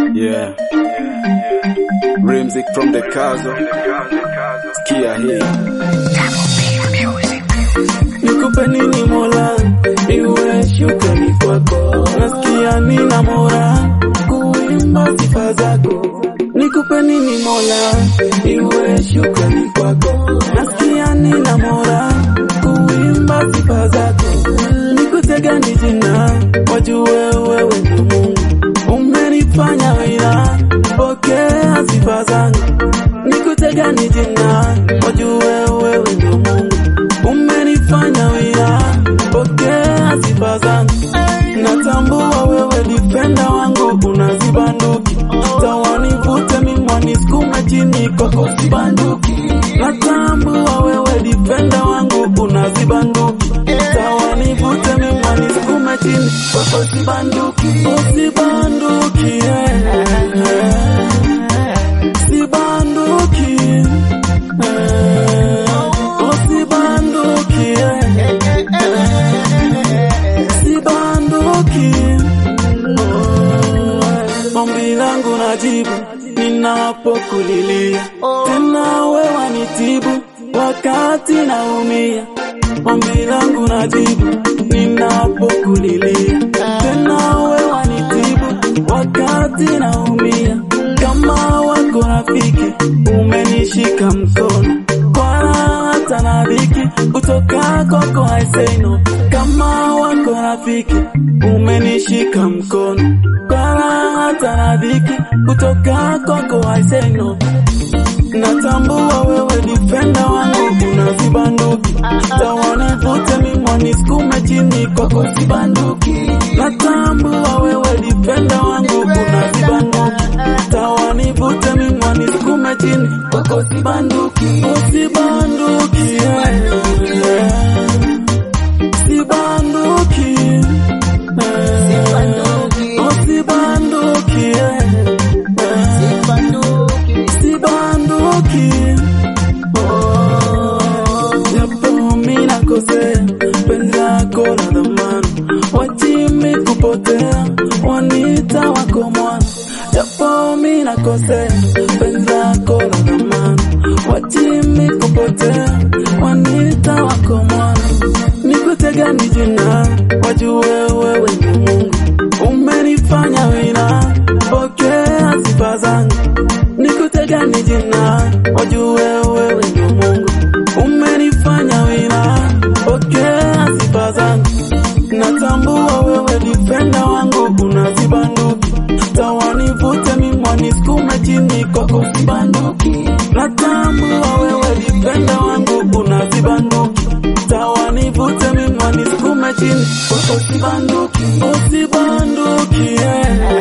Yeah. Music from the Kazo. Sikia hii. Nikupe nini Mola, iwe shukrani kwako. Nasikia nina mora kuimba sifa zako. Nikupe nini Mola, iwe shukrani kwako. Nasikia nina mora kuimba sifa zako. Nikutega ni jina, wajue wewe ni Mungu. Umenifanya wila, pokea sifa zangu. Nikutega ni jina, wajue wewe ni Mungu umenifanya wila, pokea sifa zangu. Natambua wewe difenda wangu, unazibanduki tawanivute mimwa nisukume chini kwako sibanduki. Natambua wewe difenda wangu, unazibanduki tawanivute mimwa nisukume chini kwako sibanduki, usibanduki yeah. sibanduki yeah. Usibanduki, sibanduki. Ombi langu najibu ninapokulilia, tena wewe wanitibu wakati naumia. Ombi langu najibu ninapokulilia, tena wewe wanitibu wakati naumia. Kama wako rafiki umenishika mkono kwa hata na dhiki kutoka kwako I say no. Kama wako rafiki umenishika mkono kwa hata na dhiki kutoka kwako I say no. Natambua wewe difenda wangu unazibanduki, tawanivute mimwa nisukume chini kwako sibanduki. Natambua wewe difenda wangu unazibanduki, tawanivute mimwa nisukume chini kwako sibanduki, usibanduki yeah, yeah. sibanduki yeah. usibanduki yeah, yeah. sibanduki japo mi nakosea penzi lako la dhamani wachimi kupotea wanita wako mwana japo mi nakosea penzi lako la dhamani wachimi kupotea wanita wako mwana nikutega ni jina wajue wewe ni Mungu umenifanya wina pokea sifa zangu nikutega ni jina wajue wewe ni Mungu umenifanya wina pokea sifa zangu natambua wewe difenda wangu unazibanduki tawanivute mimwa nisukume chini kwako sibanduki natambua wewe difenda wangu unazibanduki tawanivute mimwa nisukume chini kwako sibanduki usibanduki yeah.